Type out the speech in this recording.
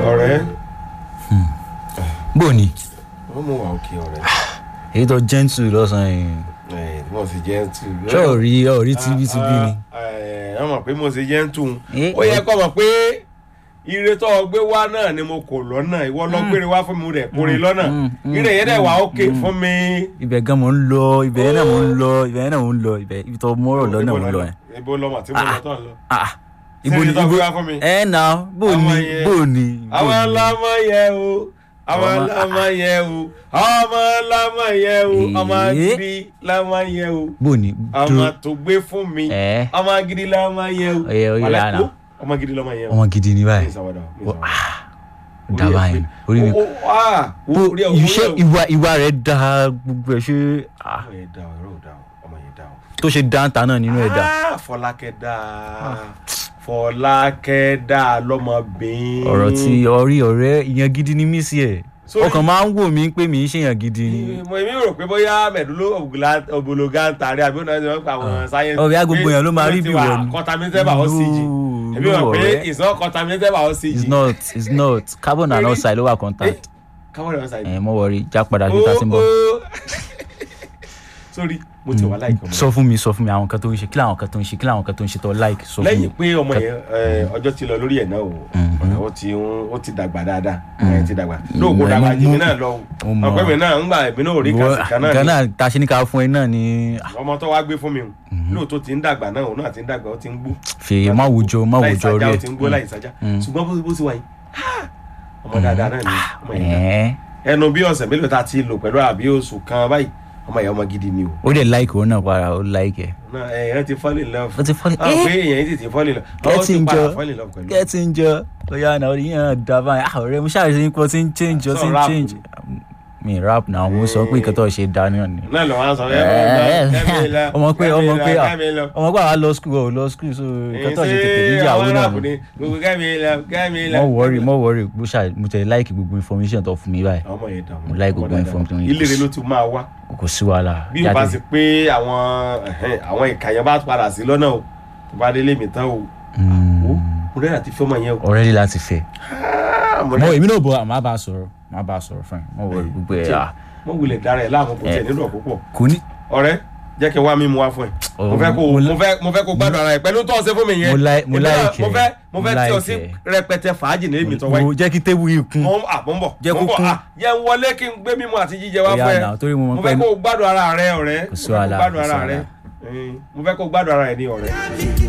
ọ̀rẹ́ bó ni wọ́n mú wa òkè ọ̀rẹ́ èyí tó gentle lọ́sàn-án yìí ẹ̀ wọ́n sì jẹ́ tù. ṣé ò rí ò rí tibítibí ni. wọ́n mọ̀ pé mo sì jẹ́ tù. Eh, ó yẹ kó mọ̀ pé ire tó o gbé wá náà ni mo kò lọ́nà ìwọ lọ gbére wá fún mi rẹ̀ kórè lọ́nà mm, mm, ire yẹn dẹ̀ wà òkè fún mi. ibẹ̀ gan mo ń lọ ibẹ̀ yẹn náà mo ń lọ ibẹ̀ yẹn náà mo ń lọ ibẹ̀ ibi tó mọ́rọ̀ lọ náà mo ń lọ yẹn. ibo lọmọ tí mo lọ tán lọ. Ah, Ṣé ibo ni ibi tó ibo gbé wá fún mi? ẹ nà bó Àwọn ni yẹn- bó ni. bó àwọn ni? ọlọmọ yẹ o àwọn Ọmọ- ọlọmọ yẹ o ọmọ ọlọmọ yẹ o ọmọ Eh. gidi lọmọ yẹ o bó ni ọmọ dúró tó gbé fún mi ẹ ọmọ gidi lọmọ yẹ o Oye, oye, Wàlẹ́, Anna. wo, ọmọ gidi lọmọ yẹ o ọmọ gidi ni Mi báyìí ìsàwọ̀dà, mi Ó- ìsàwọ̀dà. ó dá báyìí orí mi. Ó- ó- ah, wo, bó orí ẹ̀, orí iṣẹ́ ẹ̀. ìwà ìwà rẹ̀ da gbogbo ẹ̀ ṣe ah, ọmọ yẹn dá o ẹ̀rọ ò dá o ọmọ yẹn dá o. tó ṣe dáńtà náà nínú ẹ̀ dá. Ah, Fọlákẹ́ dá Fọlákẹ́ dá lọ́mọbìnrin. ọ̀rọ̀ tí ọrí ọ̀rẹ́ ìyẹn gidi ni mí sí ẹ̀ Sorry. ọkàn máa ń wò mí pé mi ń ṣèyàn gidi ni. mo èmi rò pé bóyá mẹ̀dúló ògbólógá ń tàrí àbí ọ̀nà ìjọba àwọn sáyẹ́nsì. ọ̀rẹ́ gbogbo èèyàn ló máa rí bí wọ̀ ni. contaminated by oxygen. No, èmi rò no, pé ọ̀rẹ́. it's not contaminated by it's oxygen. not it's not carbon and Really? oxide ló wà contact. káwọn ẹ̀rọ ṣàyẹ̀. ẹ̀ mọ̀ wọrí já padà sí tàtí bọ̀. sorry mo ti wà láìka ọmọ sọ fún mi sọ fún mi àwọn kan tó ń ṣe kí làwọn kan tó ń ṣe kí làwọn kan tó ń ṣe tó like sọ fún mi. lẹ́yìn pé ọmọ yẹn ẹ, ọjọ́ ti lọ lórí ẹ̀ náà o Mhm. ó ti ń- ó ti dàgbà dáadáa ẹ̀ ti dàgbà lóògùn dàgbà mo- jì mí mo- náà lọ mo mọ̀. ọ̀pẹ́ mi náà ń gbà èmi náà ò rí kàṣìkà náà ni Ghana ta ṣe ní ká fún ẹ náà ni ah, ọmọ tó wá gbé fún mi o lóòótọ́ ti ń dàgbà náà òun náà ti ń dàgbà ó ti ń gbó fèè má wùjọ má láì wùjọ sájà rí ó ti ń gbó ẹ. láì sájà Mm. ṣùgbọ́n bó bó ti wà yìí ah, ọmọ dáadáa náà ni ọmọ yẹn dá. Ẹ̀ẹ́. ẹnu bí ọ̀sẹ̀ mélòó ta ti lò pẹ̀lú àbí oṣù kan báyìí ọmọ yẹn ọmọ gidi ni o ó dẹ̀ like òun náà para ó like ẹ. náà ẹ ẹ ti fall in love ó ti fall in- ọ pé Eh. èèyàn yìí ti fall in love ọ Get ti in padà jọ. fall in love pẹ̀lú get in jọ bóyá náà orí yẹn dá báyìí ah ọ̀rẹ́ mo ṣáà ṣe ń pọ̀ tí ń change ó Sọ ti ń rap change. mi rap náà mo sọ pé ìkẹtọ̀ ṣe dá náà ni. náà lọ wá sọ ẹ ọmọ pé ọmọ pé ọmọ pé àwa lọ school ọ lọ school so ìkẹtọ̀ ṣe tètè níyàwó náà ni. gbogbo kẹ́mi lọ kẹ́mi lọ. mo worry mo worry mo ṣáà mo tẹ̀ like gbogbo information tó fún mi báyìí ọmọ yẹn dà Mo like gbogbo information yìí. ilé rẹ ló ti máa wá kò sí wàhálà. bí o bá sì pé àwọn ẹhẹ́n, àwọn ìkàyàn bá padà sí lọ́nà o tó bá délé mi tán o Mm. wo mo rẹ́ àti fọ́mọ yẹn o. ọ̀rẹ́ rí láti fẹ́. Ah, mo mo rẹ́ èmi náà bọ̀ àmọ́ bá a sọ̀rọ̀ má bá a sọ̀rọ̀ fún ẹ mo worry gbogbo ẹ̀ ah mo wulẹ̀ dára ẹ̀ láàmú kò tiẹ̀ nílò púpọ̀ kò ní. ọ̀rẹ́ jẹ́ kí n wá mímu wá fún ẹ Oh, mo fẹ́ kó mo- mo fẹ́ mo fẹ́ kó gbádùn ara ẹ pẹ̀lú tó ọ̀sẹ̀ fún mi yẹn Mo like- mo Èmi náà- like mo ẹ. fẹ́ mo fẹ́ Mo tí o like sí ẹ. rẹpẹtẹ fàájì ní èmi tó wáyé mo jẹ́ kí tébù yìí kún. mo à mo ń bọ̀ Jẹ́ mo ń kó bọ̀ kún. à yẹ ń wọlé kí n gbé mímu àti jíjẹ wá Ó yá fún ẹ now, torí mo mọ̀ mo pé- fẹ́ kó gbádùn ara rẹ ọ̀rẹ́ Kò sí mo fẹ́ kó wàhálà, gbádùn kò sí ara rẹ wàhálà. Mm, mo fẹ́ kó gbádùn ara rẹ ní ọ̀rẹ́.